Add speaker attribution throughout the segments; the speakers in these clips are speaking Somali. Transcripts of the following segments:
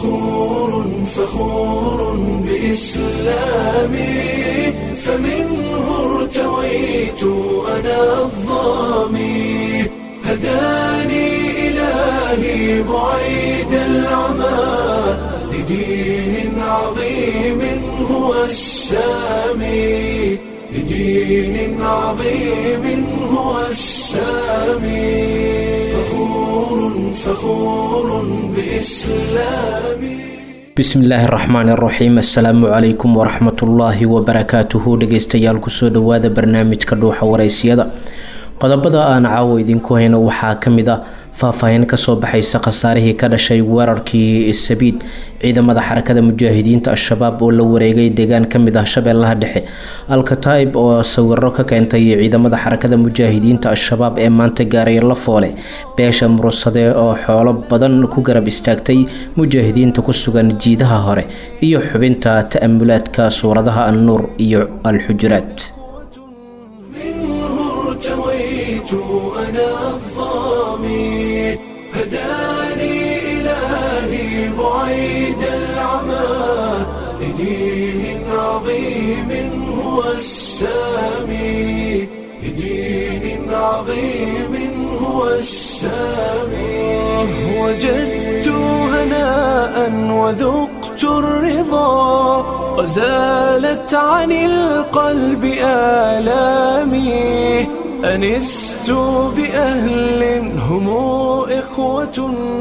Speaker 1: فخور فخور بإسلامي فمنه ارتويت أنا الظامي هداني إلهي بعيد العمى لدين عظيم هو السامي لدين عظيم هو السامي فخور فخور بإسلامي
Speaker 2: bismillaahi raxmaani raxiim assalaamu calaykum waraxmatullaahi wabarakaatuhu dhegeystayaal kusoo dhawaada barnaamijka dhuuxa wareysiyada qodobada aan caawo idinku hayno waxaa kamid ah faahfaahin kasoo baxaysa khasaarihii ka dhashay weerarkii sabiid ciidamada xarakada mujaahidiinta al-shabaab oo la wareegay deegaan kamid ah shabeellaha dhexe alkataib oo sawiro ka keentay ciidamada xarakada mujaahidiinta al-shabaab ee maanta gaaray la foole beesha murursade oo xoolo badan ku garab istaagtay mujaahidiinta ku sugan jiidaha hore iyo xubinta ta'amulaadka suuradaha annuur iyo al-xujuraat
Speaker 1: منه ارتويت أنا الظامي هداني إلهي بعيد العمى لدين عظيم هو السامي لدين عظيم هو السامي وجدت هناء وذقت الرضا وزالت عن القلب آلامي أنست بأهل هم إخوة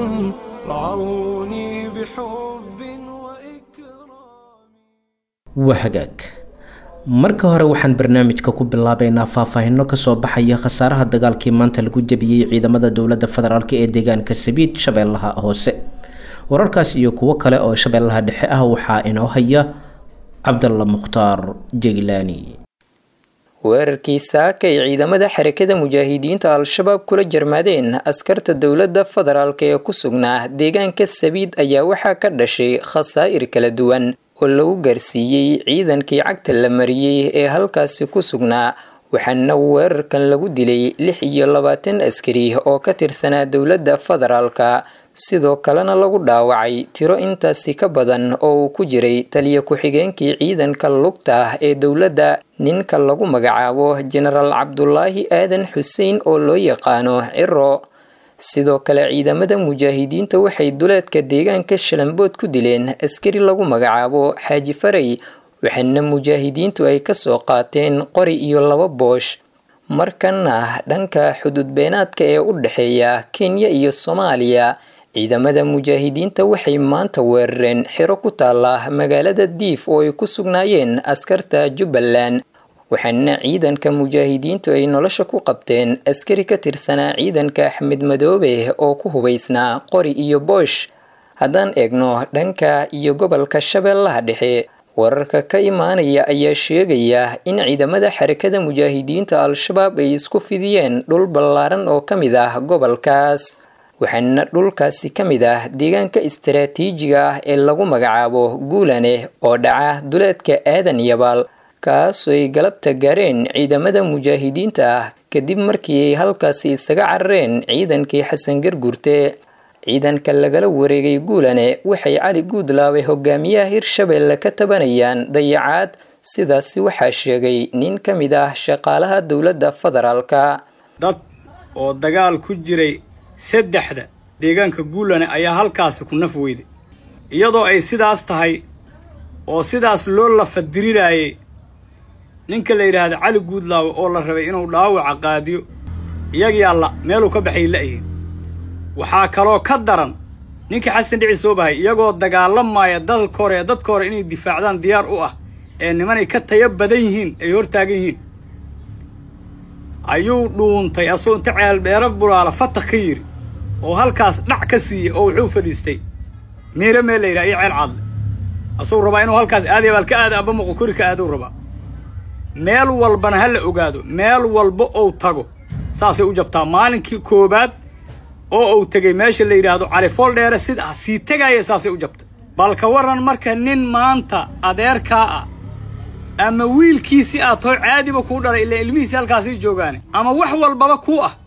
Speaker 1: رعوني بحب وإكرام
Speaker 2: waa hagaag marka hore waxaan barnaamijka ku bilaabeynaa faahfaahino kasoo baxaya khasaaraha dagaalkii maanta lagu jebiyey ciidamada dowladda federaalk ee deegaanka sabiid shabeellaha hoose wararkaas iyo kuwo kale oo shabeellaha dhexe ah waxaa inoo haya cabdalla mukhtaar jeglaani
Speaker 3: weerarkii saaka ay ciidamada xarakada mujaahidiinta al-shabaab kula jarmaadeen askarta dowladda federaalk ee ku sugnaa deegaanka sabiid ayaa waxaa ka dhashay khasaa'ir kala duwan oo lagu gaarsiiyey ciidankii cagta la mariyey ee halkaasi ku sugnaa waxaana weerarkan lagu dilay lix iyo labaatan askari oo ka tirsanaa dowladda federaalka sidoo kalena lagu dhaawacay tiro intaasi ka badan oo uu ku jiray taliya ku-xigeenkii ciidanka lugta ah ee dowladda ninka lagu magacaabo jenaraal cabdulaahi aadan xuseen oo loo yaqaano ciro sidoo kale ciidamada mujaahidiinta waxay duleedka deegaanka shalambood ku dileen askari lagu magacaabo xaaji faray waxaana mujaahidiintu ay kasoo qaateen qori iyo laba boosh markana dhanka xuduudbeenaadka ee u dhexeeya kenya iyo soomaaliya ciidamada mujaahidiinta waxay maanta weerareen xiro ku taala magaalada diif oo ay ku sugnaayeen askarta jubbaland waxaana ciidanka mujaahidiintu ay nolosha ku qabteen askari ka tirsanaa ciidanka axmed madoobe oo ku hubaysnaa qori iyo boosh haddaan eegno dhanka iyo gobolka shabeellaha dhexe wararka ka imaanaya ayaa sheegaya in ciidamada xarakada mujaahidiinta al-shabaab ay isku fidiyeen dhul ballaaran oo ka mid ah gobolkaas waxaana dhulkaasi ka mid ah deegaanka istaraatiijiga ah ee lagu magacaabo guulane oo dhaca duleedka aadan yabaal kaasoo ay galabta gaareen ciidamada mujaahidiinta ah kadib markii ay halkaasi isaga carareen ciidankii xasan garguurte ciidanka lagala wareegay guulane waxay cali guudlaabay hogaamiyaha hirshabeelle ka tabanayaan dayacaad sidaasi waxaa sheegay nin ka mid ah shaqaalaha dowladda federaalka
Speaker 4: dad oo dagaal ku jiray saddexda deegaanka guulane ayaa halkaasi ku naf weyday iyadoo ay sidaas tahay oo sidaas loo lafadirirayay ninka la yidhaahda cali guudlaawe oo la rabay inuu dhaawaca qaadiyo iyagii alla meeluu ka baxay la'yihin waxaa kaloo ka daran ninkii xasan dhici soo bahay iyagoo dagaalamaya dadka hore ee dadka hore inay difaacdaan diyaar u ah ee nimanay ka taya badan yihiin ay hor taagan yihiin ayuu dhuuntay asoo inta ceelbeero bulaala fatak ka yidhi oo halkaas dhac ka siiyey oo wuxuu fadhiistay miire meel la yidhaha iyo ceel caadle asuu rabaa inuu halkaas aadaya baal ka aada amba moqokori ka aadou rabaa meel walbana ha la ogaado meel walba ou tago saasay u jabtaa maalinkii koowaad oo uu tegey meesha la yidhaahdo califool dheere sida sii tegaaya saasay u jabtay bal ka warran marka nin maanta adeerkaa ah ama wiilkiisii aad too caadiba kuu dhalay ilaa ilmihiisii halkaasii joogaane ama wax walbaba kuu ah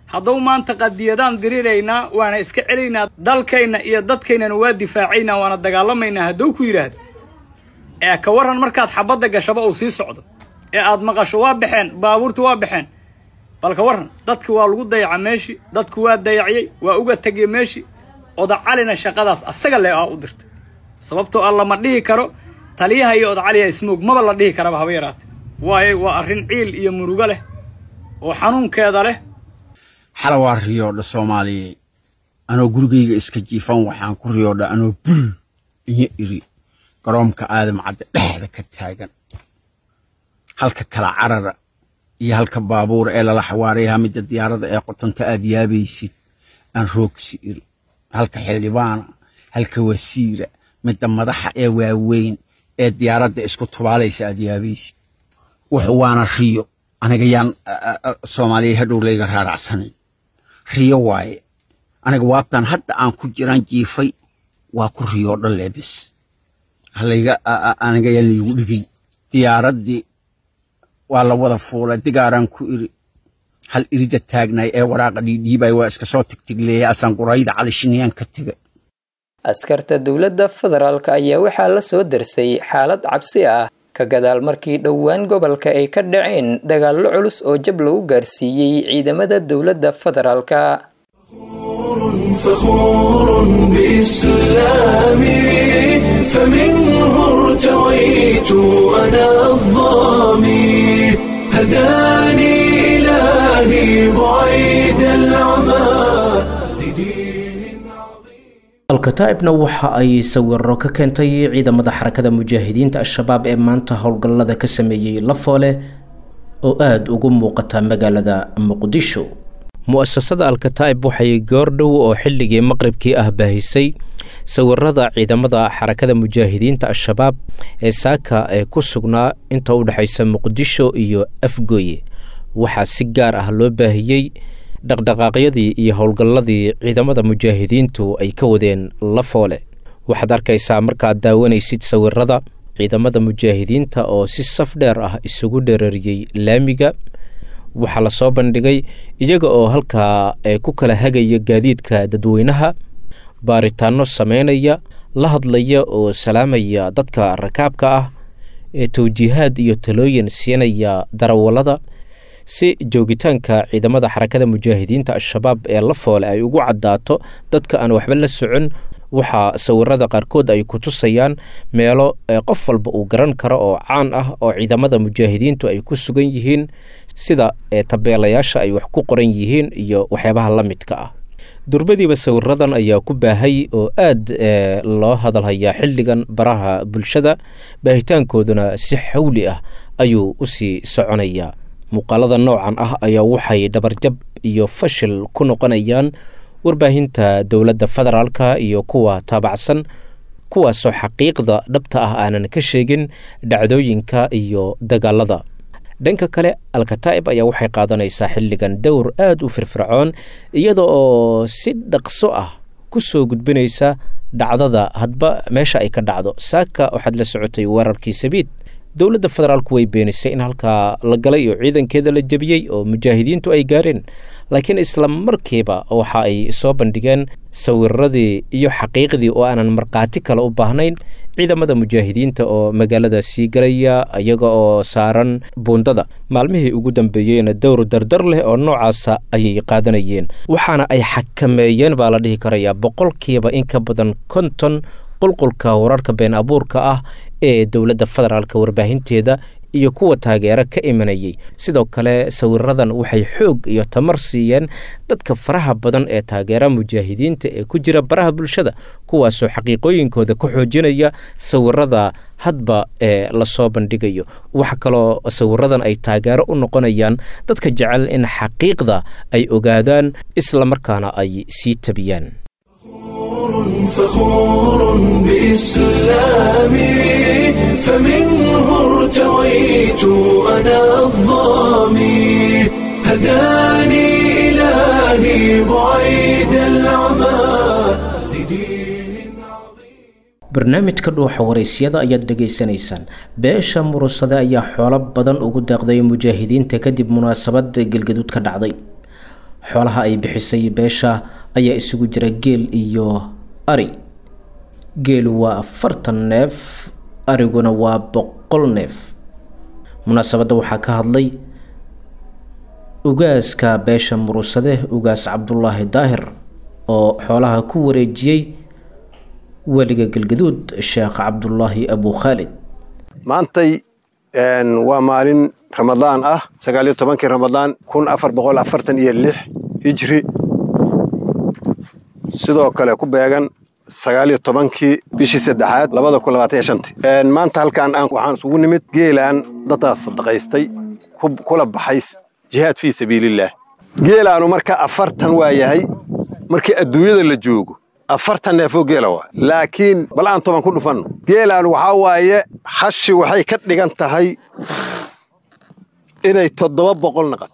Speaker 4: haddau maanta qadiyadaan diriraynaa waana iska celaynaa dalkayna iyo dadkaynana waa difaacaynaa waana dagaalamaynaa hadduu ku yidhaahdo ee ka warran markaad xabadda gashaba uu sii socdo ee aad maqasho waa baxeen baabuurta waa baxeen bal ka warran dadki waa lagu dayaca meeshii dadku waa dayacyey waa uga tegya meeshii odacalina shaqadaas asaga le aa u dirtay sababtoo ah lama dhihi karo taliyaha iyo odacaliya ismoog maba la dhihi karaba haba yaraate waayo waa arrin ciil iyo murugo leh oo xanuunkeeda leh
Speaker 5: xala waa riyoodha soomaaliyeed anoo gurigayga iska jiifan waxaan ku riyoodha anoo bul iyo iri garoomka aadam cadde dhexda ka taagan halka kala carara iyo halka baabuura ee lala xawaarayaha midda diyaarada ee qotonta aad yaabaysid aan roogsi iri halka xildhibaana halka wasiira midda madaxa ee waaweyn ee diyaaradda isku tubaalaysa aad yaabaysid wuxu waana riyo aniga yaan soomaaliya hadhow layga raaracsanayn riyo waaye aniga waabtan hadda aan ku jiraan jiifay waa ku riyoodha leebis halayga aniga yaan laygu dhigay diyaaraddii waa la wada fuulay digaaraan ku iri hal irida taagnay ee waraaqa dhiidhiibay waa iska soo tigtigleeyay asaan qurayda calishiniyaan ka tega
Speaker 3: askarta dowladda federaalk ayaa waxaa la soo darsay xaalad cabsi ah ka gadaal markii dhowaan gobolka ay ka dhaceen dagaallo culus oo jab lagu gaarsiiyey ciidamada dowladda federaalka
Speaker 1: فخور بإسلامي فمنه ارتويت أنا الظامي هداني إلهي بعيد العمى لدين عظيم
Speaker 2: alkataa'ibna waxa ay sawiro ka keentay ciidamada xarakada mujaahidiinta al-shabaab ee maanta howlgallada ka sameeyey lafoole oo aada ugu muuqata magaalada muqdisho mu-asasada alkataa'ib waxay goordhow oo xilligii maqribkii ah baahisay sawirada ciidamada xarakada mujaahidiinta al-shabaab ee saaka ee ku sugnaa inta u dhexaysa muqdisho iyo afgooye waxaa si gaar ah loo baahiyey dhaqdhaqaaqyadii iyo howlgalladii ciidamada mujaahidiintu ay ka wadeen lafoole waxaad arkaysaa markaad daawanaysid sawirada ciidamada mujaahidiinta oo si saf dheer ah isugu dherariyey laamiga waxaa la soo bandhigay iyaga oo halkaa ku kala hagaya gaadiidka dadweynaha baaritaano sameynaya la hadlaya oo salaamaya dadka rakaabka ah ee tawjiihaad iyo talooyin siinaya darawallada si joogitaanka ciidamada xarakada mujaahidiinta al-shabaab ee la foole ay ugu caddaato dadka aan waxba la socon waxaa sawirada qaarkood ay ku tusayaan meelo qof walba uu garan karo oo caan ah oo ciidamada mujaahidiintu ay ku sugan yihiin sida tabeelayaasha ay wax ku qoran yihiin iyo waxyaabaha la midka ah durbadiiba sawiradan ayaa ku baahay oo aad loo hadalhayaa xilligan baraha bulshada baahitaankooduna si xawli ah ayuu usii soconayaa muuqaalada noocan ah ayaa waxay dhabarjab iyo fashil ku noqonayaan warbaahinta dowladda federaalka iyo kuwa taabacsan kuwaasoo xaqiiqda dhabta ah aanan ka sheegin dhacdooyinka iyo dagaalada dhanka kale alkataa'ib ayaa waxay qaadanaysaa xilligan dowr aad u firfircoon iyada oo si dhaqso ah ku soo gudbinaysa dhacdada hadba meesha ay ka dhacdo saaka waxaad la socotay weerarkii sabiid dowladda federaalku way beenisay in halkaa la galay oo ciidankeeda la jebiyey oo mujaahidiintu ay gaareen laakiin isla markiiba waxa ay soo bandhigeen sawiradii iyo xaqiiqdii oo aanan markhaati kale u baahnayn ciidamada mujaahidiinta oo magaalada sii galaya iyaga oo saaran buundada maalmihii ugu dambeeyeyna dowr dardar leh oo noocaasa ayay qaadanayeen waxaana ay xakameeyeen baa la dhihi karayaa boqolkiiba in ka badan konton qulqulka wararka been abuurka ah ee dowladda federaalka warbaahinteeda iyo kuwa taageero ka imanayay sidoo kale sawiradan waxay xoog iyo tamar siiyeen dadka faraha badan ee taageera mujaahidiinta ee ku jira baraha bulshada kuwaasoo xaqiiqooyinkooda ku xoojinaya sawirada hadba ee lasoo bandhigayo waxa kaloo sawiradan ay taageero u noqonayaan dadka jecel in xaqiiqda ay ogaadaan isla markaana ay sii tabiyaan
Speaker 1: فخور بإسلامي فمنه ارتويت أنا الظامي هداني إلهي بعيد العمى لدين عظيم
Speaker 2: barnaamijka dhuuxa waraysyada ayaad dhegaysanaysaan beesha murusade ayaa xoolo badan ugu deeqday mujaahidiinta kadib munaasabada gelgaduud ka dhacday xoolaha ay bixisay beesha ayaa isugu jira geel iyo ari geelu waa afartan neef ariguna waa boqol neef munaasabadda waxaa ka hadlay ugaaska beesha murusade ugaas cabdulaahi daahir oo xoolaha ku wareejiyey weliga galgaduud sheekh cabdulaahi abu khaalid
Speaker 6: maantay waa maalin ramadaan ah sagaaliyo tobankii ramadaan kun afar boqol afartan iyo lix hijri sidoo kale ku beegan sagaaliyo tobankii bishii saddexaad labada kun labaatan iyo shantii maanta halkaan aan waxaan isugu nimid geelaan daddaas sadaqaystay kula baxay jihaad fii sabiilillaah geelaanu marka afartan waa yahay markii adduunyada la joogo afartan neefoo geela waa laakiin bal aan toban ku dhufanno geelaanu waxaa waaye hashi waxay ka dhigan tahay inay toddoba boqol naqato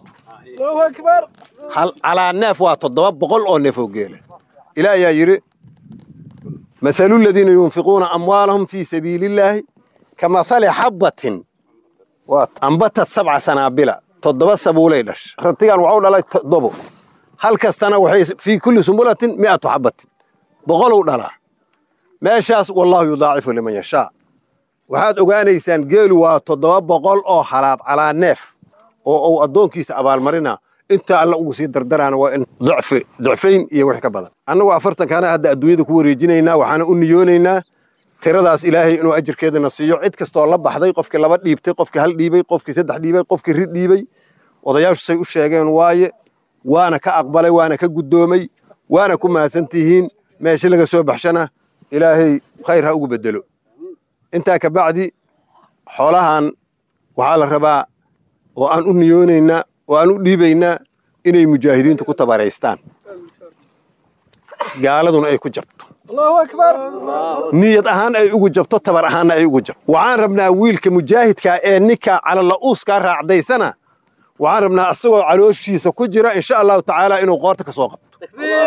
Speaker 6: calaa neef waa toddoba boqol oo neefoo geela ilaah ayaa yidhi mahalu ladiina yunfiquuna amwaalahum fii sabiili illaahi ka mahali xabbatin ambatad sabca sanaabila toddoba sabuulay dhasha ratigan waxuu dhalay toddobo hal kastana waxay fii kulli sumbulatin mi'atu xabbatin boqoluu dhalaa meeshaas wallaahu yudaacifu liman yashaa waxaad ogaanaysaan geelu waa toddoba boqol oo halaad calaa neef oo uu addoonkiisa abaalmarina inta alla ugu sii dardaraana waa in dacfi dacfayn iyo wix ka badan annagu afartankaana hadda adduunyada ku wareejinaynaa waxaana u niyoonaynaa tiradaas ilaahay inuu ajirkeedana siiyo cid kastoo la baxday qofkii laba dhiibtay qofkii hal dhiibay qofkii saddex dhiibay qofkii rid dhiibay odayaashu say u sheegeen waaye waana ka aqbalay waana ka guddoomay waana ku mahadsan tihiin meesha laga soo baxshana ilaahay khayr ha ugu bedelo intaa ka bacdi xoolahan waxaa la rabaa oo aan u niyoonaynaa oo aan u dhiibaynaa inay mujaahidiintu ku tabaraystaan gaaladuna ay ku jabto niyad ahaan ay ugu jabto tabar ahaanna ay ugu jabto waxaan rabnaa wiilka mujaahidkaa ee ninka calala'uuskaa raacdaysana waxaan rabnaa asagoo calooshiisa ku jira insha allahu tacaala inuu qoorta ka soo qabto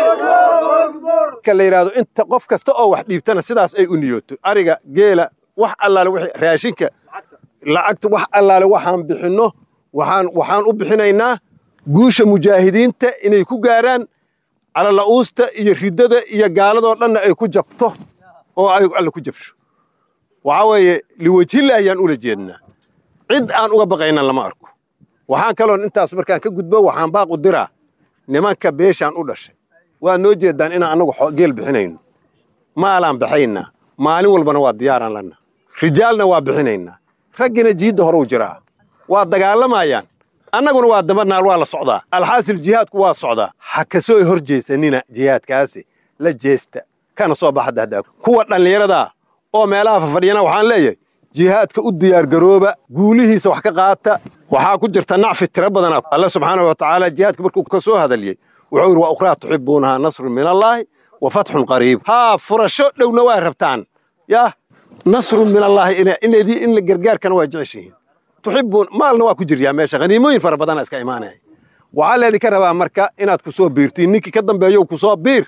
Speaker 6: ka la yidhaahdo inta qof kasta oo wax dhiibtana sidaas ay u niyooto ariga geela wax allaale wixii raashinka lacagta wax allaale waxaan bixinno waxaan waxaan u bixinaynaa guusha mujaahidiinta inay ku gaaraan calala'uusta iyo riddada iyo gaaladoo dhanna ay ku jabto oo ay alle ku jabsho waxaa weeye liwajhillah ayaan ula jeednaa cid aan uga baqayna lama arko waxaan kaloon intaas markaan ka gudbo waxaan baaq u diraa nimanka beeshaan u dhashay waad noo jeeddaan inaan annagu geel bixinayno maalaan baxaynaa maalin walbana waa diyaaraan lanna rijaalna waa bixinaynaa raggina jiidda horuu jiraa waa dagaalamayaan annaguna waa dabanaal waa la socdaa alxaasil jihaadku waa socdaa ha ka soo hor jeesanina jihaadkaasi la jeesta kana soo baxadda haddaa kuwa dhallinyaradaa oo meelaha fafadhiyana waxaan leeyahay jihaadka u diyaargarooba guulihiisa wax ka qaata waxaa ku jirta nacfi tiro badana alle subxaanahu wa tacaala jihaadka markuu ka soo hadaliyey wuxuu yidhi waa ukhraa tuxibuunahaa nasrun min allaahi wa fatxun qariib haa furasho dhowna waa rabtaan yah nasrun min allaahi inadii in gargaarkana waa jeceshihiin tuxibuun maalna waa ku jiryaa meesha haniimooyin fara badana iska imaanaya waxaa leedinka rabaa marka inaad ku soo biirtiin ninkii ka dambeeyo ku soo biir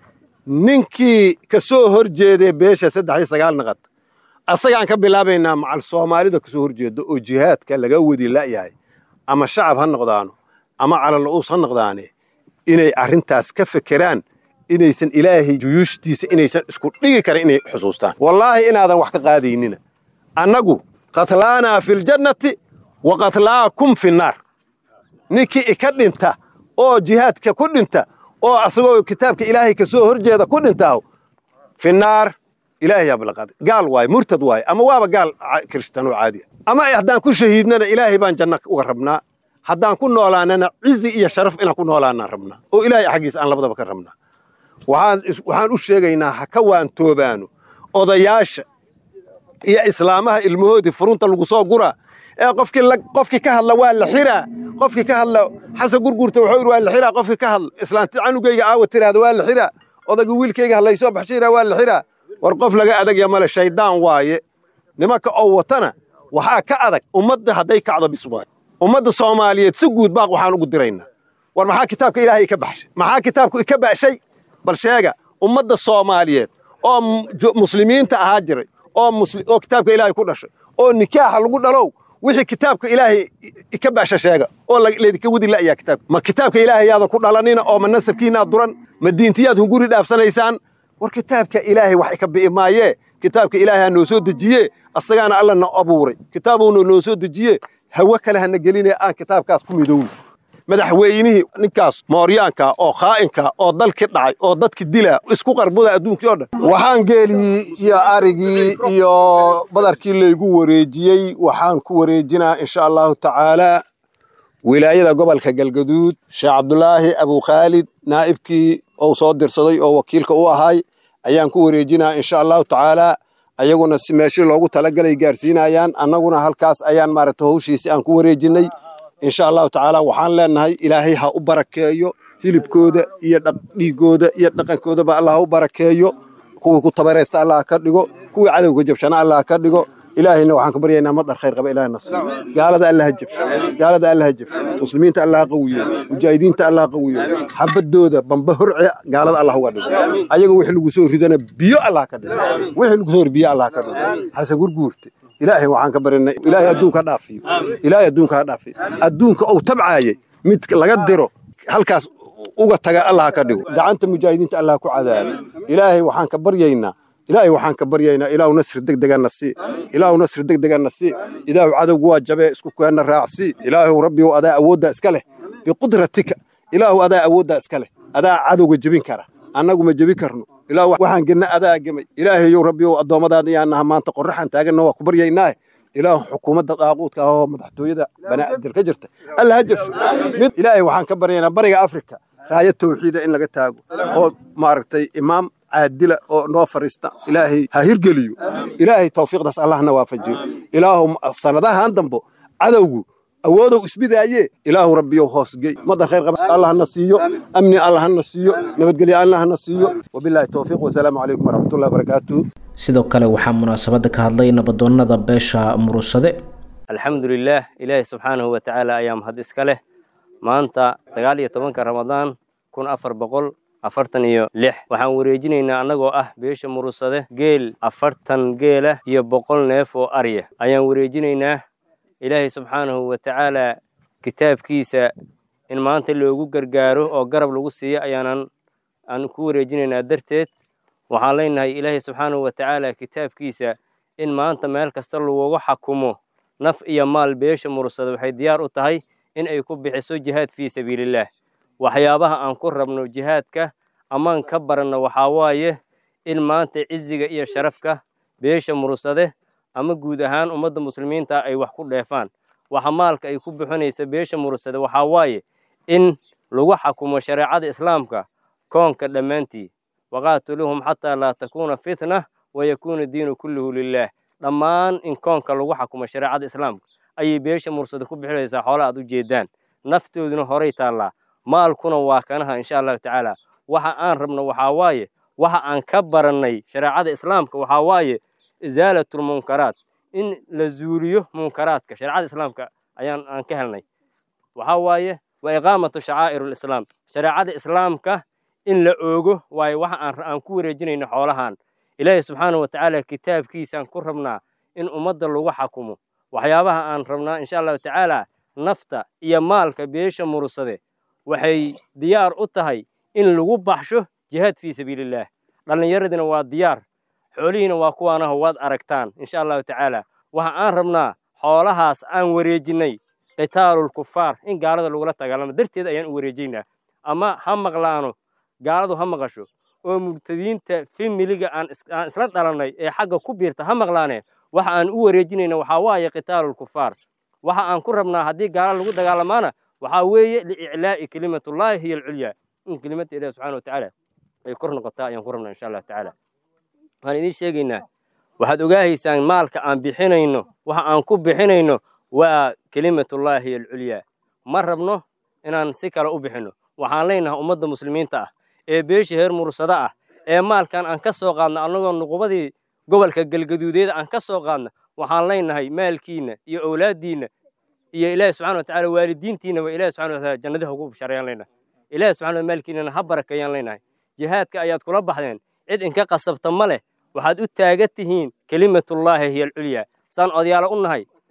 Speaker 6: ninkii ka soo hor jeedee beesha saddex iyo sagaal naqad asagaan ka bilaabaynaa macal soomaalida ka soo hor jeedo oo jihaadka laga wadi la'yahay ama shacab ha noqdaano ama calala'uus ha noqdaane inay arrintaas ka fekeraan inaysan ilaahay juyuushtiisa inaysan isku dhigi karin inay xusuustaan wallaahi inaadan wax ka qaadaynina annagu qatlaanaa filjannati wa qatlaakum finnaar ninkii ika dhinta oo jihaadka ku dhinta oo asagoo kitaabka ilaahay ka soo hor jeeda ku dhintaaho finnaar ilaahay yaa balaqaaday gaal waaye murtad waaye ama waaba gaal kirishtanoo caadi ah ama haddaan ku shahiidnana ilaahay baan janno uga rabnaa haddaan ku noolaanana cizi iyo sharaf inaan ku noolaanaan rabnaa oo ilaahay xaggiisa aan labadaba ka rabnaa waxaan u sheegaynaa ha ka waantoobaano odayaasha iyo islaamaha ilmahoodii furunta lagu soo guraa ee qofkii qofkii ka hadla waa la xiraa qofkii ka hadla xasan gurgurta wuxuu yidhi waa la xiraa qofkii ka hadla islaanti canugayga aawa tiraahda waa la xiraa odayga wiilkayga hadlaysoo baxshiraa waa la xiraa war qof laga adagya male shayddaan waaye nimanka oo watana waxaa ka adag ummadda hadday kacdo biswaay ummadda soomaaliyeed si guud baaq waxaan ugu diraynaa war maxaa kitaabka ilaahay ka baxshay maxaa kitaabku ika baxshay bal sheega ummadda soomaaliyeed oo muslimiinta ahaa jiray oo kitaabka ilaahay ku dhashay oo nikaaxa lagu dhalow wixii kitaabka ilaahay ka baasha sheega oo laydinka wadi la'yaa kitaabka ma kitaabka ilaahay yaadan ku dhalanina oo ma nasabkiinaad duran ma diintiyaad hunguri dhaafsanaysaan war kitaabka ilaahay wax ka bi'i maayee kitaabka ilaahay ha noo soo dejiye asagaana alla na abuuray kitaabuuna noo soo dejiye hawe kale hana geline aan kitaabkaas ku midowno madaxweynihii ninkaas mooryaanka oo khaa'inka oo dalki dhacay oo dadki dila isku qarbuda adduunkii oo dhan waxaan geelii iyo arigii iyo badarkii laygu wareejiyey waxaan ku wareejinaa insha allahu tacaalaa wilaayada gobolka galgaduud sheekh cabdulaahi abukhaalid naa'ibkii ou soo dirsaday oo wakiilka u ahay ayaan ku wareejinaa insha allahu tacaalaa ayaguna si meeshii loogu talagalay gaarsiinayaan annaguna halkaas ayaan maaragta hawshiisi aan ku wareejinnay insha allahu tacaala waxaan leenahay ilaahay ha u barakeeyo hilibkooda iyo dhiigooda iyo dhaqankoodaba allah ha u barakeeyo kuwii ku tabaraysta allah ka dhigo kuwii cadowga jabshana allah ka dhigo ilaahayna waxaan ka baryaynaa madar khayr qaba ilaah na siiyo gaalada allah ha jabsho gaalada allah ha jabsho muslimiinta allah ha qawiyo mujaahidiinta allah ha qawiyo xabadooda bamba horce gaalada allah uga dhigo ayaga wixii lagu soo ridana biyo allah ka dhigo wixii lagu soo biyo allah ka dhigo hase gurguurte ilaahay waxaan ka barinay ilaahay adduunka ha dhaafiyo ilaahay adduunka ha dhaafiyo adduunka uu tabcaayay mid laga diro halkaas uga taga allah ka dhigo gacanta mujaahidiinta allah ku cadaabo ilaahay waxaan ka baryaynaa ilaahay waxaan ka baryaynaa ilaahu nasri degdegana sii ilaahu nasri degdegana sii ilaahu cadowgu waa jabee isku keenna raacsii ilaahu rabbigow adaa awooddaa iska leh biqudratika ilaahu adaa awooddaa iska leh adaa cadowga jebin kara annagu ma jebi karno ilaahu waxaan genna adaa gemay ilaahayow rabbigow addoommadaada yaanaha maanta qorraxan taaganna waa ku baryaynaa ilaahu xukuumadda daaquudka ah oo madaxtooyada banaadir ka jirta alla ha jabsho mid ilaahay waxaan ka baryaynaa bariga afrika raaya tawxiida in laga taago oo maaragtay imaam caadila oo noo fariista ilaahay ha hirgeliyo ilaahay tawfiiqdaas allahna waafajiyo ilaahu sanadahan dambo cadowgu awoodow isbidaaye ilaahu rabbiyow hoosgey madar khayr qaba allahna siiyo amni allahna siiyo nabadgelyo allahna siiyo wabilaahi towfiiq wasalaamu calaykum waraxmatullahi wabarakaatuh
Speaker 2: sidoo kale waxaa munaasabadda ka hadlay nabadoonnada beesha murusade
Speaker 7: alxamdulilaah ilaahi subxaanahu wa tacaala ayaa mahad iska leh maanta sagaal iyo tobanka ramadaan kun afar boqol afartan iyo lix waxaan wareejinaynaa annagoo ah beesha murusade geel afartan geela iyo boqol neef oo arya ayaan wareejinaynaa ilaahay subxaanahu wa tacaalaa kitaabkiisa in maanta loogu gargaaro oo garab lagu siiyo ayaanan aan ku wareejinaynaa darteed waxaan leenahay ilaahay subxaanahu wa tacaala kitaabkiisa in maanta meel kasta lagugu xakumo naf iyo maal beesha murusada waxay diyaar u tahay in ay ku bixiso jihaad fii sabiilillaah waxyaabaha aan ku rabno jihaadka amaan ka baranno waxaa waaye in maanta ciziga iyo sharafka beesha murusade ama guud ahaan ummadda muslimiinta ay wax ku dheefaan waxa maalka ay ku bixinaysa beesha murusade waxaa waaye in lagu xakumo shareecada islaamka koonka dhammaantii waqaatiluuhum xataa laa takuuna fitna wayakuuna diinu kulluhu lilaah dhammaan in koonka lagu xakumo shareecada islaamka ayay beesha mursada ku bixinaysaa xoola aad u jeedaan naftooduna horay taallaa maalkuna waa kanaha insha allahu tacaala waxa aan rabno waxaa waaye waxa aan ka barannay shareecada islaamka waxaa waaye isaalatulmunkaraat in la zuuliyo munkaraadka shareecada islaamka ayaan aan ka helnay waxaa waaye wa iqaamatu shacaa'ir lislaam shareecada islaamka in la oogo waayo waxa aan aan ku wareejinayno xoolahan ilaahay subxaanahu wa tacaala kitaabkiisaan ku rabnaa in ummadda lagu xakumo waxyaabaha aan rabnaa insha allahu tacaala nafta iyo maalka beesha murusade waxay diyaar u tahay in lagu baxsho jihaad fii sabiilillaah dhallinyaradina waa diyaar xoolihiina waa kuwaanaho waad aragtaan insha allahu tacaala waxa aan rabnaa xoolahaas aan wareejinnay qitaalul kufaar in gaalada lagula dagaalamo darteed ayaan u wareejaynaa ama ha maqlaano gaaladu ha maqasho oo mubtadiinta familiga aan isla dhalannay ee xagga ku biirta ha maqlaaneen waxa aan u wareejinayna waxaa waaye qitaalul kufaar waxa aan ku rabnaa haddii gaala lagu dagaalamaana waxaa weeye liiclaa'i kelimatullaahi hiya alculyaa in kelimadda ilahi subxana wa tacaala ay kor noqotaa ayaan ku rabnaa insha allahu tacaala waxaan idiin sheegaynaa waxaad ogaahaysaan maalka aan bixinayno waxa aan ku bixinayno waa kelimatullaahi hiya alculyaa ma rabno inaan si kale u bixinno waxaan leenahay ummadda muslimiinta ah ee beesha heer mursada ah ee maalkan aan ka soo qaadno annagoo nuqubadii gobolka galgaduudeeda aan ka soo qaadno waxaan leenahay maalkiinna iyo owlaaddiinna iyo ilaahi subxana wa tacala waalidiintiinaba ilahi subxana wa taala jannadiha ugu bishaarayaan leenahay ilahi subxana maalkiinana ha barakeeyaan leenahay jihaadka ayaad kula baxdeen cid inka qasabta ma leh waxaad u taagan tihiin kelimatullaahi hiya alculyaa saan odayaalo u nahay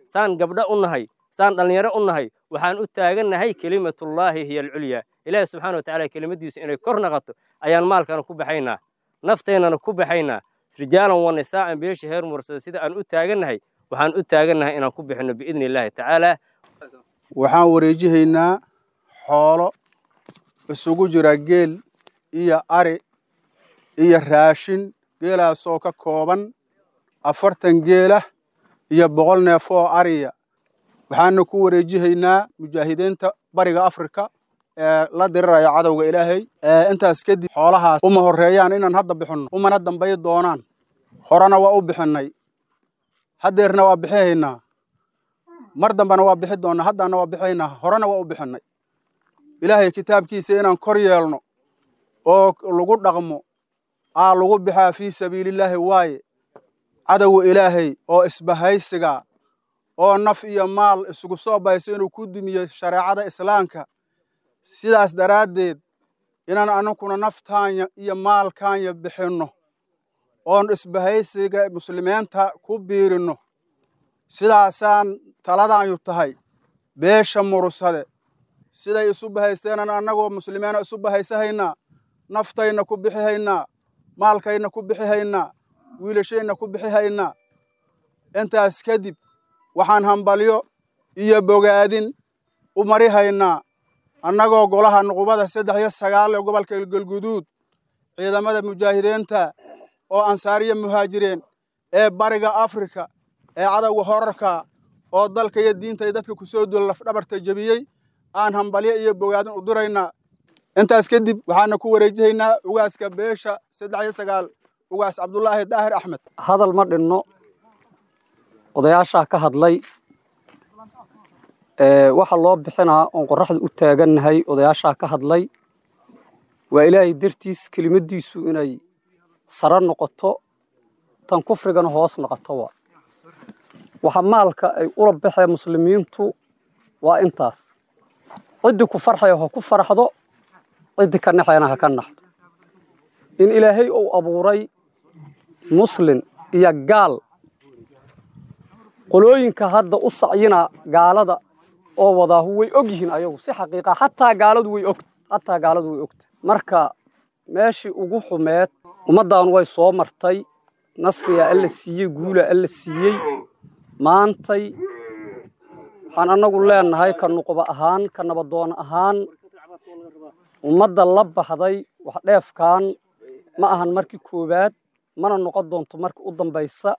Speaker 7: saan gabdho u nahay saan dhallinyaro u nahay waxaan u taagannahay kelimatullaahi hiya alculyaa ilaahi subxaana watacaala kelimadiisu inay kor naqato ayaan maalkana ku baxaynaa nafteennana ku baxaynaa rijaalan wa nisaa'an beesha heer mursada sida aan u taagannahay waxaan u taagannahay inaan ku bixinno biidni illaahi tacaala
Speaker 8: waxaan wareejihaynaa xoolo isugu jira geel iyo ari iyo raashin geelaasoo ka kooban afartan geelah iyo boqol neef oo ariya waxaana ku wareejihaynaa mujaahidiinta bariga afrika ee la diriraya cadowga ilaahay intaas kadib xoolahaas uma horreeyaan inaan hadda bixinno umana dambay doonaan horena waa u bixinnay haddeerna waa bixihaynaa mar dambena waa bixi doonnaa haddana waa bixihaynaa horena waa u bixinnay ilaahay kitaabkiisa inaan kor yeelno oo lagu dhaqmo aa lagu bixaa fii sabiilillaahi waaye cadowga ilaahay oo isbahaysiga oo naf iyo maal isugu soo bayso inuu ku dumiyo shareecada islaamka sidaas daraaddeed inaan anuguna naftaanya iyo maalkaanya bixinno oon isbahaysiga muslimiinta ku biirinno sidaasaan taladaanyu tahay beesha murursade siday isu bahaysteenan annagoo muslimiina isu bahaysahaynaa naftayna ku bixihaynaa maalkayna ku bixihaynaa wiilashayna ku bixihaynaa intaas kadib waxaan hambalyo iyo bogaadin u marihaynaa annagoo golaha nuqubada saddex iyo sagaal ee gobolka galguduud ciidamada mujaahidiinta oo ansaariya muhaajireen ee bariga afrika ee cadowga horarka oo dalka iyo diinta iyo dadka kusoo duula lafdhabarta jebiyey aan hambalyo iyo bogaadin u diraynaa intaas kadib waxaana ku wareejihaynaa ugaaska beesha saddex iyo sagaal ugaas cabdulaahi daahir axmed
Speaker 9: hadal ma dhinno odayaashaa ka hadlay waxa loo bixinaa oon qorraxda u taagannahay odayaashaa ka hadlay waa ilaahay dartiis kelimaddiisu inay sare noqoto tan kufrigana hoos noqoto waa waxa maalka ay ula baxeen muslimiintu waa intaas ciddii ku farxaya ha ku farxdo ciddii ka naxayana ha ka naxdo in ilaahay uu abuuray muslin iyo gaal qolooyinka hadda u sacyina gaalada oo wadaahu way og yihiin ayagu si xaqiiqa xataa gaaladu way og xataa gaaladu way ogta marka meeshii ugu xumeed ummaddan way soo martay nasriya alla siiyey guula alla siiyey maantay waxaan annagu leenahay ka nuquba ahaan ka nabadoon ahaan ummadda la baxday wax dheefkan ma ahan markii koowaad mana noqon doonto markii u dambaysa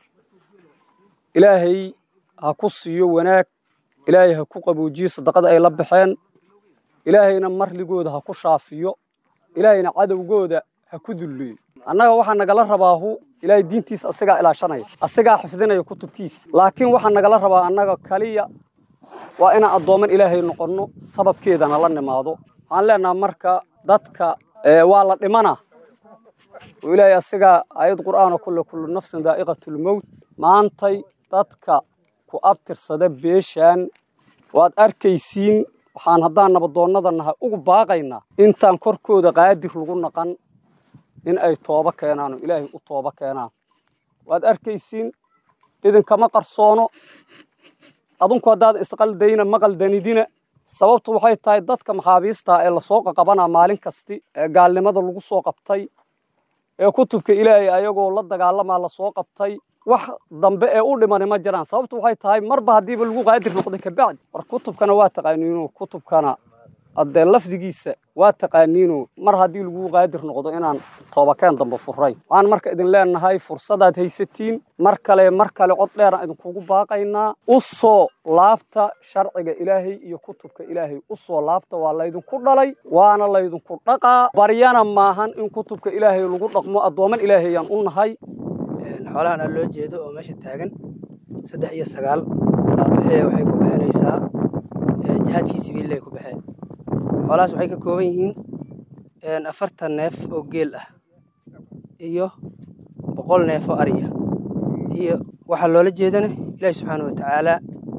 Speaker 9: ilaahay ha ku siiyo wanaag ilaahay ha ku qaboojiyo sadaqada ay la baxeen ilaahayna marligooda ha ku shaafiyo ilaahayna cadowgooda ha ku dulleeyo annaga waxaa nagala rabaahu ilaahay diintiisa asigaa ilaashanaya asigaa xifdinaya kutubkiisa laakiin waxaa nagala rabaa annaga kaliya waa inaan addooman ilaahay noqonno sababkeedana la nimaado waxaan leenaha marka dadka waa la dhimanaa oo ilaahay asigaa aayad qur'aana kulle kullu nafsin daa'iqatulmowt maantay dadka ku abtirsada beeshaan waad arkaysiin waxaan haddaan nabadoonnada nahay ugu baaqaynaa intaan korkooda qaadir lagu naqan in ay tooba keenaan oo ilaahay u tooba keenaan waad arkaysiin idinkama qarsoono adinku haddaad isqaldayna ma qaldanidina sababtu waxay tahay dadka maxaabiistaa ee lasoo qaqabanaa maalin kasti ee gaalnimada lagu soo qabtay ee kutubka ilaahay ayagoo la dagaalamaa lasoo qabtay wax dambe ee u dhimani ma jiraan sababtu waxay tahay marba haddiiba lagu qaadir noqday kabacdi war kutubkana waa taqaaniino kutubkana haddee lafdigiisa waa taqaaniino mar haddii lagu qaadir noqdo inaan toobakeen dambe furayn waxaan marka idin leenahay fursadaad haysatiin mar kale mar kale cod dheeraan idinkugu baaqaynaa u soo laabta sharciga ilaahay iyo kutubka ilaahay u soo laabta waa laydinku dhalay waana laydinku dhaqaa baryana maahan in kutubka ilaahay lagu dhaqmo addooman ilaahayaan u nahay
Speaker 10: xoolahan aa loo jeedo oo meesha taagan saddex iyo sagaal aabaxee waxay ku bixinaysaa jihaadkii sibiililay ku baxeen xoolahaas waxay ka kooban yihiin afartan neef oo geel ah iyo boqol neef oo ariya iyo waxaa loola jeedana ilaahi subxaana wa tacaala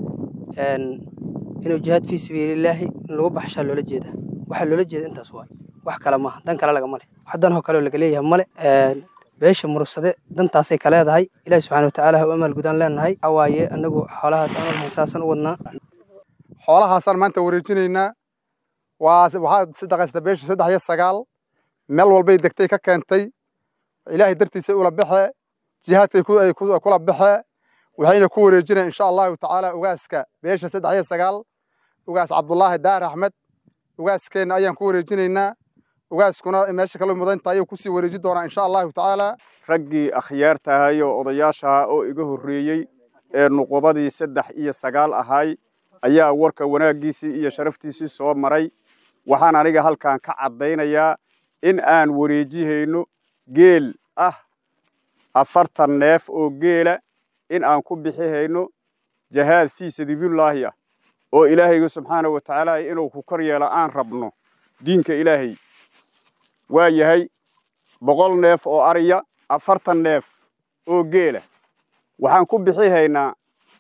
Speaker 10: inuu jihaad fii sabiililaahi in lagu baxshaa loola jeeda waxaa loola jeeda intaas waay wax kale maaha dan kale lagama le wax danoo kaleoo laga leeyahay male beesha murugsade dantaasay ka leedahay ilaahi subxaana watacaala ha u amaal gudaan leenahay waxaa waaye annagu xoolahaas amalhan saasan u wadnaa
Speaker 8: xoolahaasaan maanta wareejinaynaa waa waxaa sadaqaysta beesha saddex iyo sagaal meel walbay degtay ka keentay ilaahay dartiisa ula baxe jihaadkay ay kula baxe waxayna ku wareejinaya insha allahu tacaala ugaaska beesha saddex iyo sagaal ugaas cabdulaahi daar axmed ugaaskeenna ayaan ku wareejinaynaa ugaaskuna meesha kala mudanta ayuu kusii wareeji doonaa insha allahu tacaala
Speaker 5: raggii akhyaarta ahay oo odayaashaha oo iga horreeyey ee nuqubadii saddex iyo sagaal ahay ayaa warka wanaaggiisii iyo sharaftiisii soo maray waxaan aniga halkan ka caddaynayaa in aan wareejihayno geel ah afartan neef oo geela in aan ku bixihayno jahaad fii sabiilillaahi ah oo ilaahayga subxaana wa tacaala inuu ku kor yeelo aan rabno diinka ilaahay waa yahay boqol neef oo ariya afartan neef oo geela waxaan ku bixihaynaa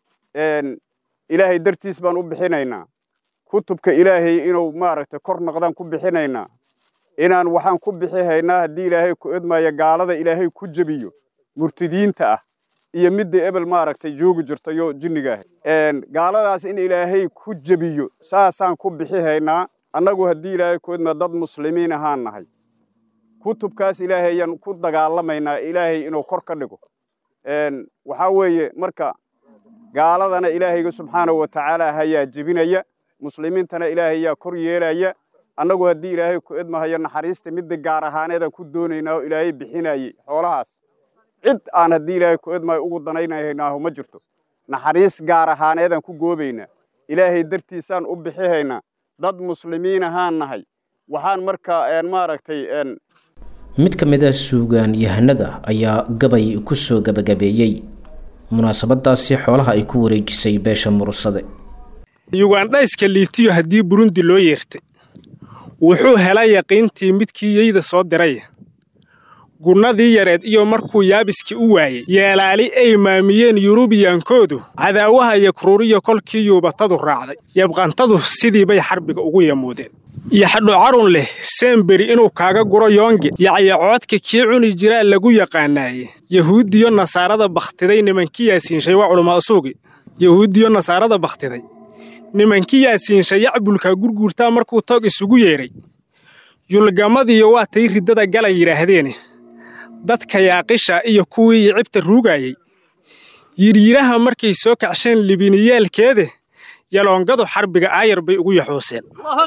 Speaker 5: ilaahay dartiis baan u bixinaynaa kutubka ilaahay inuu maaragtay kor noqdaan ku bixinaynaa inaan waxaan ku bixihaynaa haddii ilaahay ku edmaayo gaalada ilaahay ku jebiyo murtidiinta ah iyo midda ebel maaragtay joogi jirtayo jinniga ah gaaladaas in ilaahay ku jebiyo saasaan ku bixihaynaa annagu haddii ilaahay ku edmaa dad muslimiin ahaan nahay kutubkaas ilaahay ayaan ku dagaalamaynaa ilaahay inuu kor ka dhigo waxaa weeye marka gaaladana ilaahayga subxaanahu wa tacaala hayaa jebinaya muslimiintana ilaahay yaa kor yeelaya annagu haddii ilaahay ku edmahayo naxariista midda gaar ahaaneedaan ku doonaynaa oo ilaahay bixinayey xoolahaas cid aan haddii ilaahay ku edmayo ugu danaynaynaahu ma jirto naxariis gaar ahaaneedaan ku goobaynaa ilaahay dartiisaan u bixihaynaa dad muslimiin ahaan nahay waxaan marka maaragtay
Speaker 2: mid ka mid a suugaan yahanada ayaa gabay ku soo gabagabeeyey munaasabadaasi xoolaha ay ku wareejisay beesha murugsade
Speaker 11: yugandhayska liitiyo haddii burundi loo yeertay wuxuu helay yaqiintii midkii yeyda soo diraya gunnadii yareed iyo markuu yaabiskii u waayey yeelaali ay maamiyeen yurubiyankoodu cadaawaha yakruuriyo kolkii yuubatadu raacday yabqantadu sidii bay xarbiga ugu yamuudeen yaxdho carun leh seemberi inuu kaaga guro yoonge yacyacoodka kii cuni jiraa lagu yaqaanaaye yahuudiyo nasaarada bakhtiday nimankii yaasiinshay waa culamaa usuugi yahuudiyo nasaarada bakhtiday nimankii yaasiinshay yacbulka gurguurtaa markuu toog isugu yeedhay yulgamadiyo waa tay riddada gala yidhaahdeene dadka yaaqisha iyo kuwii yicibta ruugaayey yidhyiiraha markay soo kacsheen libiniyaalkeede yaloongadu xarbiga aayar bay ugu yaxuuseen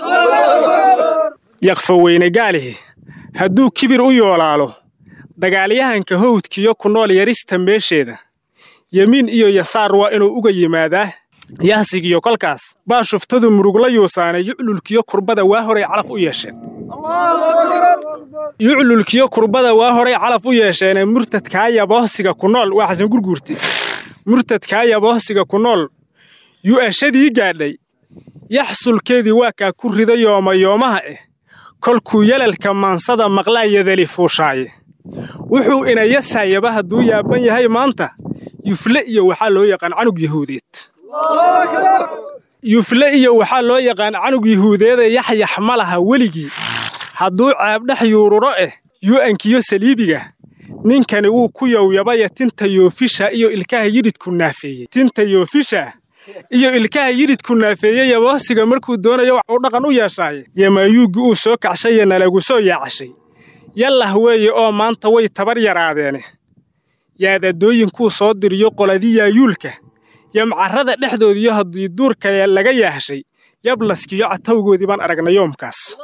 Speaker 11: yakfaweyne gaalihi hadduu kibir u yoolaalo dagaalyahanka howdkiyo ku nool yarista meesheeda yemiin iyo yasaar waa inuu uga yimaadaa yahsigiyo kolkaas baa shuftadu murugla yuusaane yuclulkiyo kurbada waa horay calaf u yeesheen yuclulkiyo kurbada waa horay calaf u yeesheenee murtadkaa yabohsiga ku nool waa xasan gurguurti murtadkaa yabohsiga ku nool yu'ashadii gaadhay yaxsulkeedii waa kaa ku rida yoomayoomaha eh kolkuu yalalka maansada maqlaa yadali fuushaaye wuxuu inayasaayaba hadduu yaaban yahay maanta yufle iyo waxaa loo yaqaan canug yahuudeed yufle iyo waxaa loo yaqaan canug yahuudeede yaxyax ma laha weligii hadduu ceebdhex yuururo eh yu'ankiyo saliibiga ninkani wuu ku yowyabaya tinta yoofisha iyo ilkaha yidhidku naafeeyey tinta yoofisha iyo ilkaha yidhidku naafeeyey yaboosiga markuu doonayo uu dhaqan u yeeshaaye yamaayuuggi uu soo kacshaye nalagu soo yaacashay yallah weeye oo maanta way tabar yaraadeene yaadadooyinkuu soo diriyo qoladii yaayuulka yamcarrada dhexdoodiyo haddii duurka laga yaahshay yablaskiyo catawgoodii baan aragnay yoomkaas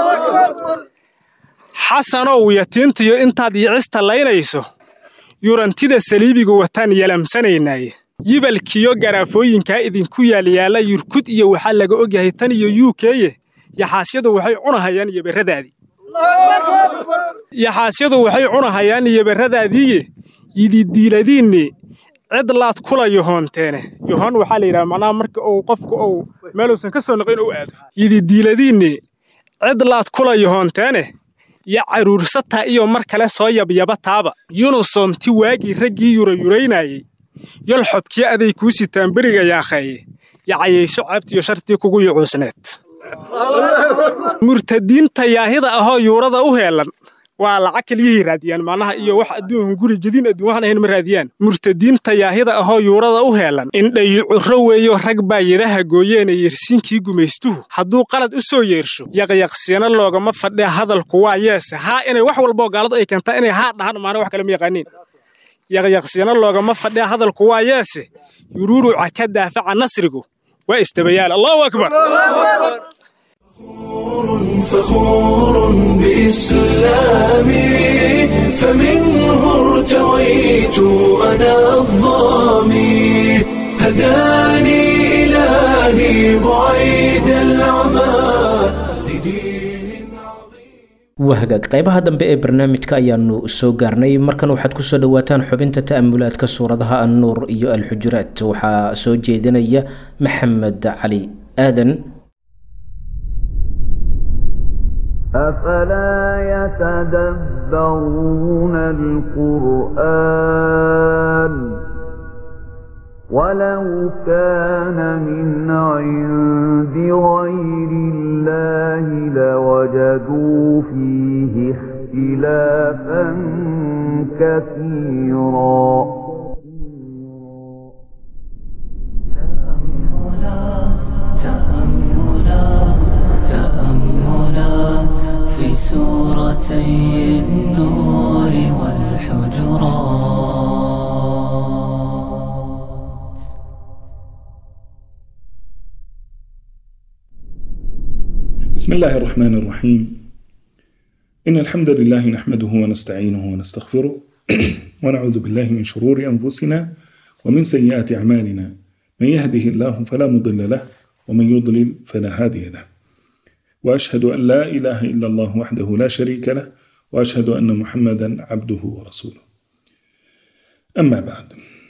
Speaker 11: xasanow yatiintiyo intaad yicista laynayso yurantida saliibiga wataan yalamsanaynaaye yibalkiyo garaafooyinkaa idinku yaalyaalla yurkud iyo waxaa laga ogyahay tan iyo yuukeye yaxaasyadu waxay cunahayaan yoberradaadii yaxaasyadu waxay cunahayaan yoberradaadiiye yididiiladiinni cid laad kula yohoonteene yohoon waxaa la yidhaha macnaha marka uu qofku uu meeluusan ka soo noqin u aado yididiiladiinni cid laad kula yohoonteene yo caruursataa iyo mar kale soo yabyaba taaba yunusoomti waagii raggii yurayuraynaayey yol xobkii aday kuu sitaan beriga yaakheeye yacayayso caabtiyo shartii kugu yucuusneed murtadiinta yaahida ahoo yuurada u heellan waa lacag keliyahay raadiyaan macnaha iyo wax adduun guri jadiin adduun waxaan ahayn ma raadiyaan murtadiinta yaahida ahoo yuurada u heelan indhayi curro weeyo rag baa yidhaha gooyeena yeersiinkii gumaystuhu hadduu qalad u soo yeersho yaqyaqsiina loogama fadhiya hadalku waa yeese haa inay wax walboo gaaladu ay keentaa inay haa dhahaan maana wax kale ma yaqaaniin yaqyaqsiina loogama fadhiya hadalku waa yeese yuruuruca ka daafaca nasrigu waa istabayaal allahu akbar
Speaker 1: فخور بإسلامي فمنه ارتويت أنا الظامي هداني إلهي بعيد العمى
Speaker 2: wahagaag qaybaha dambe ee barnaamijka ayaanu soo gaarnay markan waxaad kusoo dhawaataan xubinta ta'amulaadka suuradaha annuur iyo alxujuraat waxaa soo jeedinaya maxamed cali aadan
Speaker 12: أفلا يتدبرون القرآن ولو كان من عند غير الله لوجدوا فيه اختلافا كثيرا
Speaker 13: تأملات تأملات في سورتي النور والحجرات
Speaker 14: بسم الله الرحمن الرحيم إن الحمد لله نحمده ونستعينه ونستغفره ونعوذ بالله من شرور أنفسنا ومن سيئات أعمالنا من يهده الله فلا مضل له ومن يضلل فلا هادي له وأشهد أن لا إله إلا الله وحده لا شريك له وأشهد أن محمدا عبده ورسوله أما بعد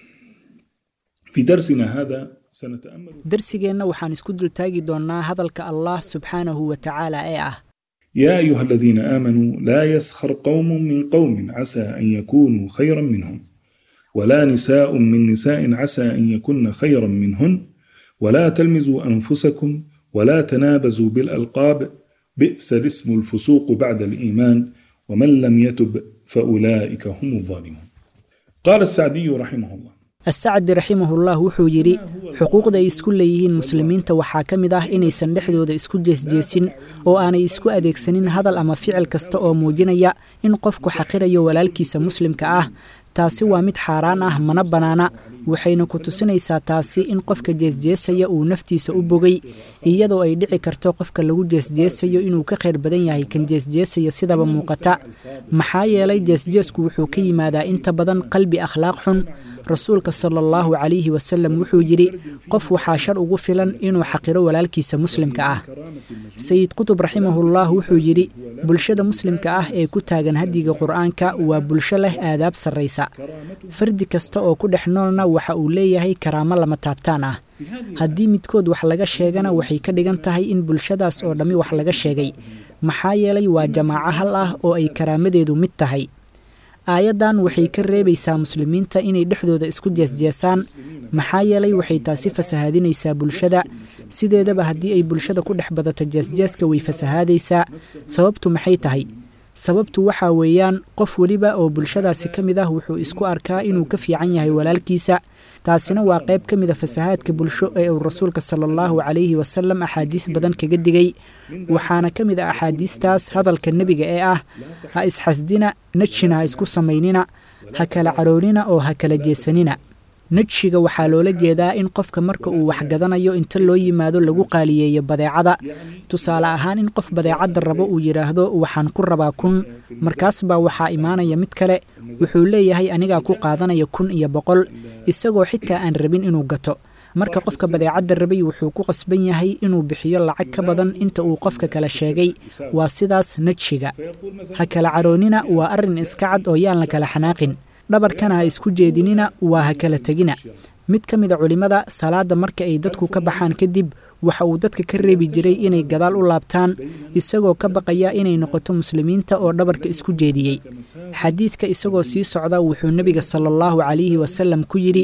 Speaker 14: في درسنا هذا سنتأمل
Speaker 15: darsigeenna waxaan isku dultaagi doonnaa hadalka allah subxaanahu wa tacaala ee ah
Speaker 14: يا أيها الذين آمنوا لا يسخر قوم من قوم عسى أن يكونوا خيرا منهم ولا نساء من نساء عسى أن يكن خيرا منهن ولا تلمزوا أنفسكم ولا تنابزوا بالألقاب بئس الاسم الفسوق بعد الإيمان ومن لم يتب فأولئك هم الظالمون قال السعدي رحمه الله
Speaker 15: asacdi raximahullah wuxuu yidhi xuquuqda ay isku leeyihiin muslimiinta waxaa ka mid ah inaysan dhexdooda isku jeesjeesin oo aanay isku adeegsanin hadal ama ficil kasta oo muujinaya in qofku xaqirayo walaalkiisa muslimka ah taasi waa mid xaaraan ah mana bannaana waxayna ku tusinaysaa taasi in qofka jeesjeesaya uu naftiisa u bogay iyadoo ay dhici karto qofka lagu jeesjeesayo inuu ka khayr badan yahay kan jeesjeesaya sidaba muuqata maxaa yeelay jeesjeesku wuxuu ka yimaadaa inta badan qalbi akhlaaq xun rasuulka sala allahu calayhi wasalam wuxuu yidhi qof waxaa shar ugu filan inuu xaqiro walaalkiisa muslimka ah sayid qutub raximahullah wuxuu yidhi bulshada muslimka ah ee ku taagan hadiga qur-aanka waa bulsho leh aadaab sarraysa fardi kasta oo ku dhex noolna waxa uu leeyahay karaamo lama taabtaan ah haddii midkood wax laga sheegana waxay ka dhigan tahay in bulshadaas oo dhammi wax laga sheegay maxaa yeelay waa jamaaco hal ah oo ay karaamadeedu mid tahay aayaddan waxay ka reebaysaa muslimiinta inay dhexdooda isku jeesjeesaan maxaa yeelay waxay taasi fasahaadinaysaa bulshada sideedaba haddii ay bulshada ku dhex badato jeesjeeska way fasahaadaysaa sababtu maxay tahay sababtu waxaa weeyaan qof weliba oo bulshadaasi ka mid ah wuxuu isku arkaa inuu ka fiican yahay walaalkiisa taasina waa qayb ka mid a fasahaadka bulsho ee uu rasuulka sala allahu calayhi wasalam axaadiis badan kaga digay waxaana ka mid ah axaadiistaas hadalka nebiga ee ah ha isxasdina najshina ha isku samaynina ha kala caroonina oo ha kala jeesanina najshiga waxaa loola jeedaa in qofka marka uu waxgadanayo inta loo yimaado lagu qaaliyeeyo badeecada tusaale ahaan in qof badeecadda rabo uu yidhaahdo waxaan ku rabaa kun markaas baa waxaa imaanaya mid kale wuxuu leeyahay anigaa ku qaadanaya kun iyo boqol isagoo xitaa aan rabin inuu gato marka qofka badeecadda rabay wuxuu ku qasban yahay inuu bixiyo lacag ka badan inta uu qofka kale sheegay waa sidaas najshiga ha kala caroonina waa arrin iska cad oo yaan la kala xanaaqin dhabarkana ha isku jeedinina waa ha kala tegina mid ka mid a culimmada salaadda marka ay dadku ka baxaan kadib waxa uu dadka ka reebi jiray inay gadaal u laabtaan isagoo ka baqaya inay noqoto muslimiinta oo dhabarka isku jeediyey xadiidka isagoo sii socda wuxuu nebiga sala allahu calayhi wasalam ku yidhi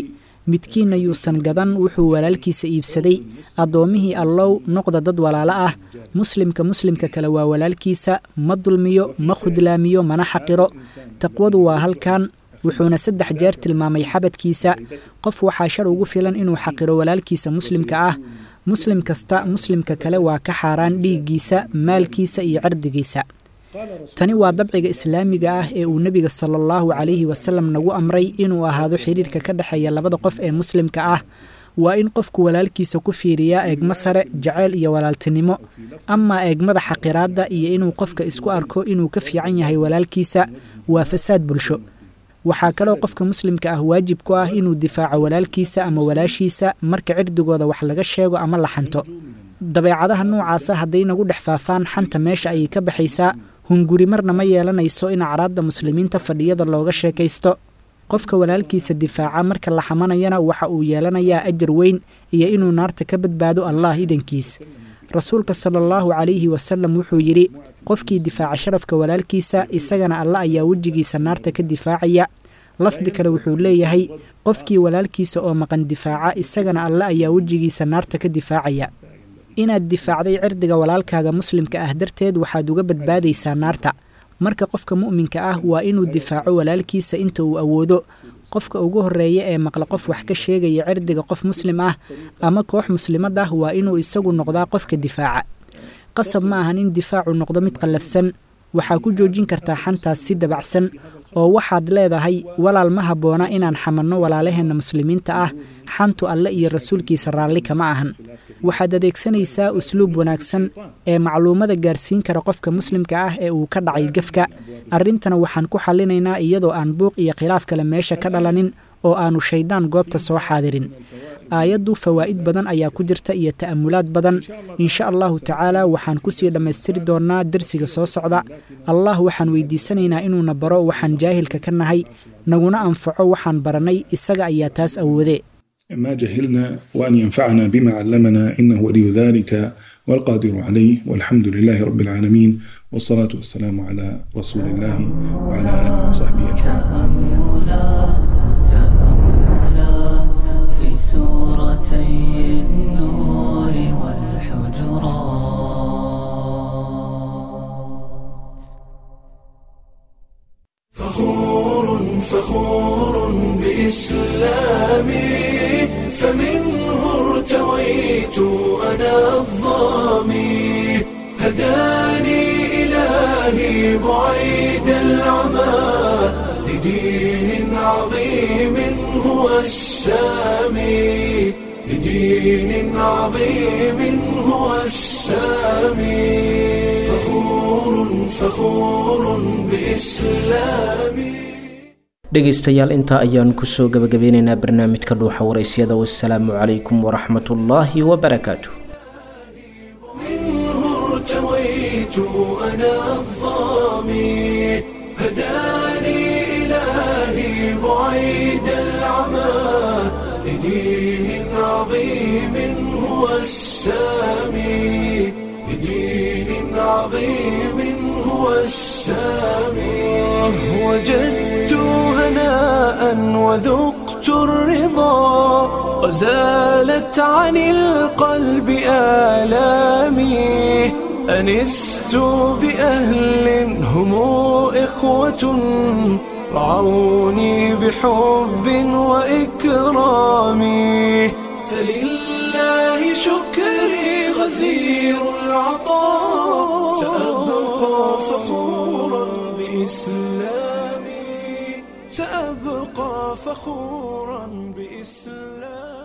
Speaker 15: midkiinna yuusan gadan wuxuu walaalkiisa iibsaday addoommihii allow noqda dad walaalo ah muslimka muslimka kale waa walaalkiisa ma dulmiyo ma khudlaamiyo mana xaqiro taqwadu waa halkan wuxuuna saddex jeer tilmaamay xabadkiisa qof waxaa shar ugu filan inuu xaqiro walaalkiisa muslimka ah muslim kasta muslimka kale waa ka xaaraan dhiiggiisa maalkiisa iyo cirdigiisa tani waa dabciga islaamiga ah ee uu nebiga sala allahu calayhi wasalam nagu amray inuu ahaado xidhiirka ka dhexeeya labada qof ee muslimka ah waa in qofku walaalkiisa ku fiiriyaa eegma sare jaceyl iyo walaaltinimo amaa eegmada xaqiraadda iyo inuu qofka isku arko inuu ka fiican yahay walaalkiisa waa fasaad bulsho waxaa kaloo qofka muslimka ah waajib ku ah inuu difaaco walaalkiisa ama walaashiisa marka cirdigooda wax laga sheego ama la xanto dabeecadaha noocaasa hadday nagu dhex faafaan xanta meesha ayay ka baxaysaa hunguri marna ma yeelanayso in acraadda muslimiinta fadhiyada looga sheekaysto qofka walaalkiisa difaaca marka la xamanayana waxa uu yeelanayaa ajar weyn iyo inuu naarta ka badbaado allah idankiis rasuulka sala allahu calayhi wasalam wuxuu yidhi qofkii difaaca sharafka walaalkiisa isagana alla ayaa wejigiisa naarta ka difaacaya lafdi kale wuxuu leeyahay qofkii walaalkiisa oo maqan difaaca isagana alla ayaa wejigiisa naarta ka difaacaya inaad difaacday cirdiga walaalkaaga muslimka ah darteed waxaad uga badbaadaysaa naarta marka qofka mu'minka ah waa inuu difaaco walaalkiisa inta uu awoodo qofka ugu horreeya ee maqla qof wax ka sheegaya cirdiga qof muslim ah ama koox muslimad ah waa inuu isagu noqdaa qofka difaaca qasab ma ahan in difaacu noqdo mid qallafsan waxaa ku joojin kartaa xantaas si dabacsan oo waxaad leedahay walaal ma habboona inaan xamanno walaalaheenna muslimiinta ah xantu alle iyo rasuulkiisa raalli kama ahan waxaad adeegsanaysaa usluub wanaagsan ee macluumada gaarsiin kara qofka muslimka ah ee uu ka dhacay gefka arrintana waxaan ku xallinaynaa iyadoo aan buuq iyo khilaaf kale meesha ka dhalanin oo aanu shayddaan goobta soo xaadirin aayaddu fawaa'id badan ayaa ku jirta iyo ta'amulaad badan insha allahu tacaala waxaan kusii dhammaystiri doonnaa dersiga soo socda allah waxaan weydiisanaynaa inuuna baro waxaan jaahilka ka nahay naguna anfaco waxaan barannay isaga ayaa taas awoodee
Speaker 14: ما جهلنا وأن ينفعنا بما علمنا إنه ولي ذلك والقادر عليه والحمد لله رب العالمين والصلاة والسلام على رسول الله وعلى آله وصحبه أجمعين
Speaker 13: في سورتي النور والحجرات
Speaker 1: فخور فخور بإسلامي فمنه ارتويت أنا الظامي هداني إلهي بعيد العمى لدين عظيم هو السامي لدين عظيم هو السامي فخور فخور بإسلامي
Speaker 2: dhegaystayaal intaa ayaan kusoo gabagabeynaynaa barnaamijka dhuuxa waraysyada wasalaamu calaykum waraxmatullaahi wabarakaatu
Speaker 1: منه ارتويت أنا الظامي هداني إلهي بعيد العمى لدين عظيم هو السامي لدين عظيم هو السامي وجدت هناء وذقت الرضا وزالت عن القلب آلامي أنست بأهل هم إخوة رعوني بحب وإكرام فلله شكري غزير العطاء سأبقى فخورا بإسلامي سأبقى فخورا بإسلامي